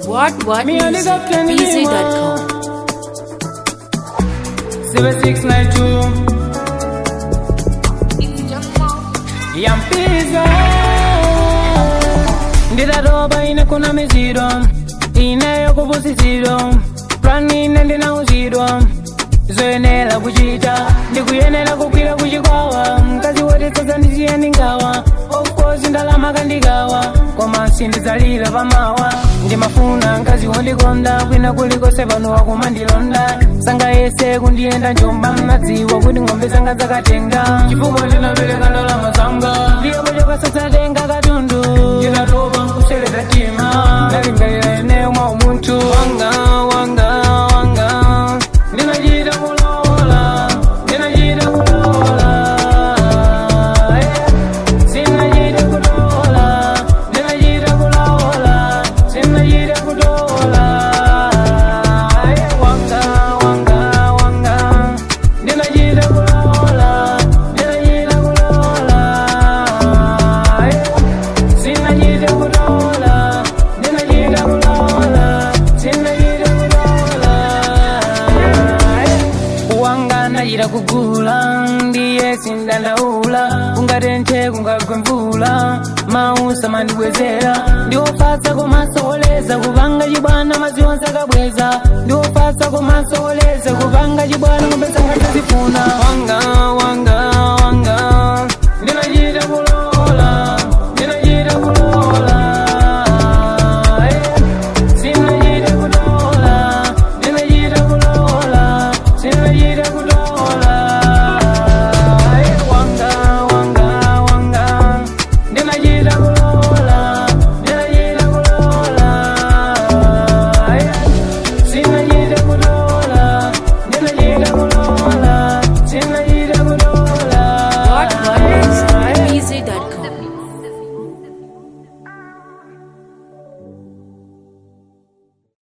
What What Me and the Music, Captain BZ.com. 7692 Yampiza ndidatopa ine kuna miziro ineyo kupusiziro plani ine ndinauzidwa zoyenera kuchita ndikuyenera kugwira kuchikwawa mkazi woti sasa ndiziyeni ngawa of course ndalama kandikawa koma sindidzalira pamawa ndimafuna mkazi wondikonda kwina kulikonse pano wakumandilonda sanga yese kundiyenda njomba mnadziwa kuti ng'ombe zanga zakatenga chifukwa ndinapereka ndalama zanga ndiyepo chokasatsatenga katundu ndikatopa nkuseleta tima ndalingalira eneyo mwa umunthu wanga wanga wanga ndinachita kulola ndinachita kulola eh. sinachita kulola ndinachita kulola sinachita kulola eh. wanga wanga wanga ndinachita kulola ndinachita kulola eh. sinachita kulola ndinachita kulola sinachita kulola eh. wanga nachita kugula ndiye sindandaula kungatenthe kungagwe mvula mausa mandibwezera ndiwofatsa komasokoleza kupanga chibwana mazionse akabweza ndiwofatsa komasokoleza kupanga chibwana ngombe sangatazifuna wanga wanga wanga ndinachita